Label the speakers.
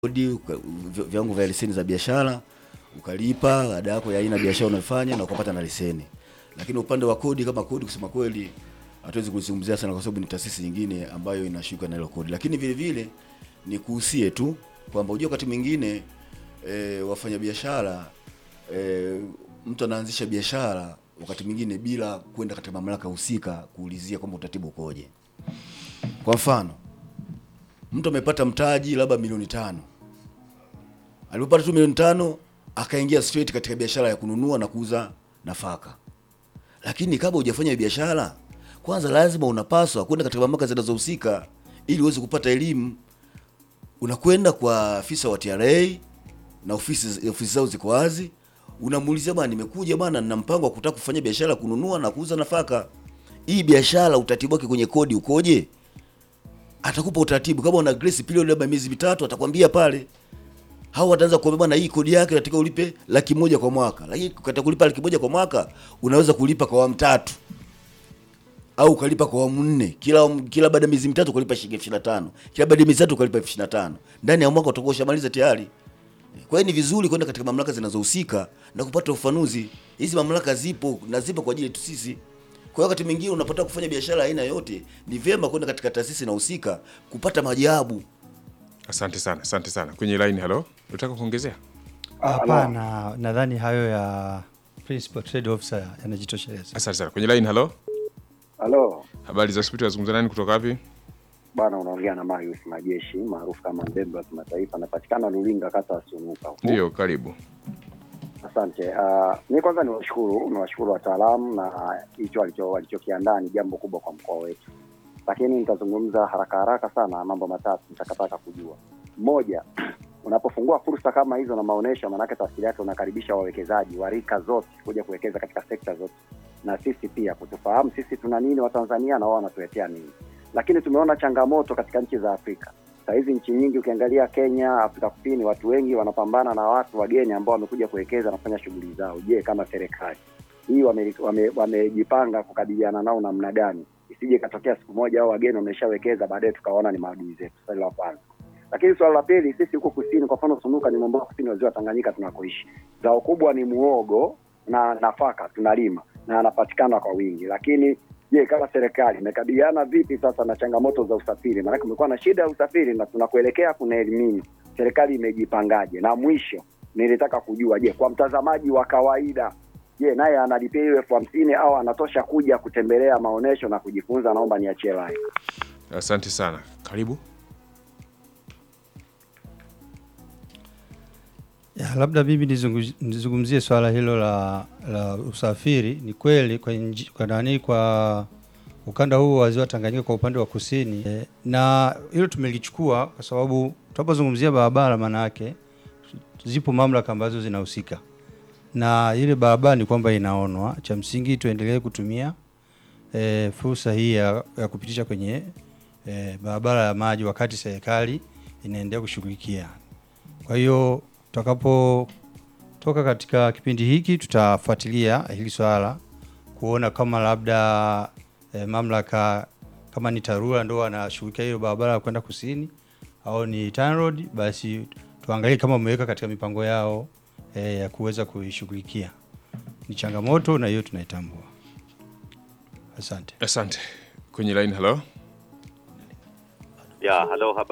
Speaker 1: kodi uka- vi- viwango vya leseni za biashara ukalipa ada yako ya aina ya biashara unayofanya na ukapata na leseni. Lakini upande wa kodi, kama kodi, kusema kweli hatuwezi kuzungumzia sana, kwa sababu ni taasisi nyingine ambayo inashuka na hilo kodi. Lakini vile vile ni kuhusie tu kwamba unajua wakati mwingine e, wafanyabiashara e, mtu anaanzisha biashara wakati mwingine bila kwenda katika mamlaka husika kuulizia kwamba utaratibu ukoje. Kwa mfano, mtu amepata mtaji labda milioni tano alipopata tu milioni tano akaingia straight katika biashara ya kununua na kuuza nafaka. Lakini kabla hujafanya biashara, kwanza lazima unapaswa kwenda katika mamlaka zinazohusika ili uweze kupata elimu. Unakwenda kwa afisa wa TRA na ofisi ofisi zao ziko wazi, unamuulizia bwana, nimekuja bwana, nina mpango wa kutaka kufanya biashara ya kununua na kuuza nafaka. Hii biashara utaratibu wake kwenye kodi ukoje? Atakupa utaratibu. Kama una grace period labda miezi mitatu, atakwambia pale hao wataanza kuambia bwana, hii kodi yake nataka ulipe laki moja kwa mwaka, lakini katika kulipa laki moja kwa mwaka unaweza kulipa kwa awamu tatu au ukalipa kwa awamu nne, kila kila baada ya miezi mitatu ukalipa shilingi elfu ishirini na tano kila baada ya miezi tatu ukalipa elfu ishirini na tano ndani ya mwaka utakuwa ushamaliza tayari. Kwa hiyo ni vizuri kwenda katika mamlaka zinazohusika na kupata ufafanuzi. Hizi mamlaka zipo na zipo kwa ajili yetu sisi. Kwa hiyo wakati mwingine unapotaka kufanya biashara aina yote, ni vyema kwenda katika taasisi inahusika kupata majawabu.
Speaker 2: Asante sana, asante sana. Kwenye line, halo, unataka kuongezea?
Speaker 3: Hapana, nadhani hayo ya principal trade officer yanajitosheleza.
Speaker 2: Asante sana. Kwenye line, halo,
Speaker 4: Halo
Speaker 2: habari za hospitali, wazungumza nani kutoka wapi?
Speaker 4: bwana, unaongea na Marius Majeshi maarufu kama Mbembe wa kimataifa, anapatikana Lulinga, kata ya Sunuka. huko.
Speaker 2: Ndio, karibu.
Speaker 4: Asante. Uh, mi kwanza niwashukuru niwashukuru wataalamu na hicho walicho- walichokiandaa ni jambo kubwa kwa mkoa wetu, lakini nitazungumza haraka haraka sana mambo matatu nitakataka kujua. Moja, unapofungua fursa kama hizo na maonesho, maanake tafsiri yake unakaribisha wawekezaji wa rika zote kuja kuwekeza katika sekta zote, na sisi pia kutufahamu sisi tuna nini Watanzania na wao wanatuletea nini. Lakini tumeona changamoto katika nchi za Afrika saa hizi nchi nyingi ukiangalia Kenya, Afrika Kusini, watu wengi wanapambana na watu wageni ambao wamekuja kuwekeza na kufanya shughuli zao. Je, kama serikali hii wamejipanga wame, wamejipanga kukabiliana nao namna gani, isije ikatokea siku moja au wageni wameshawekeza baadaye tukaona ni maadui zetu. Swali la kwanza. Lakini swala la pili, sisi huko kusini, kwa mfano Sunuka ni mwambao kusini wa ziwa Tanganyika tunakoishi, zao kubwa ni muogo na nafaka tunalima na anapatikana kwa wingi, lakini Je, kama serikali imekabiliana vipi sasa na changamoto za usafiri? Maanake kumekuwa na shida ya usafiri na tunakuelekea kuna elimini, serikali imejipangaje? Na mwisho nilitaka kujua, je, kwa mtazamaji wa kawaida, je, naye analipia hiyo elfu hamsini au anatosha kuja kutembelea maonesho na kujifunza? Naomba niachie line.
Speaker 2: Asante sana, karibu.
Speaker 3: Ya, labda mimi nizungu- nizungumzie swala hilo la, la usafiri. Ni kweli kwa, nji- kwa nani kwa ukanda huu wa ziwa Tanganyika kwa upande wa kusini e, na hilo tumelichukua kwa sababu tunapozungumzia barabara, maana yake zipo mamlaka ambazo zinahusika na ile barabara, ni kwamba inaonwa. Cha msingi tuendelee kutumia e, fursa hii ya, ya kupitisha kwenye e, barabara ya maji wakati serikali inaendelea kushughulikia. Kwa hiyo tutakapotoka katika kipindi hiki tutafuatilia hili swala kuona kama labda e, mamlaka kama ni TARURA ndo wanashughulikia hiyo barabara ya kwenda kusini au ni TANROADS, basi tuangalie kama wameweka katika mipango yao e, ya kuweza kuishughulikia. Ni changamoto na hiyo tunaitambua. Asante.
Speaker 2: Asante. Kwenye line, halo,
Speaker 5: Ya, halo, habari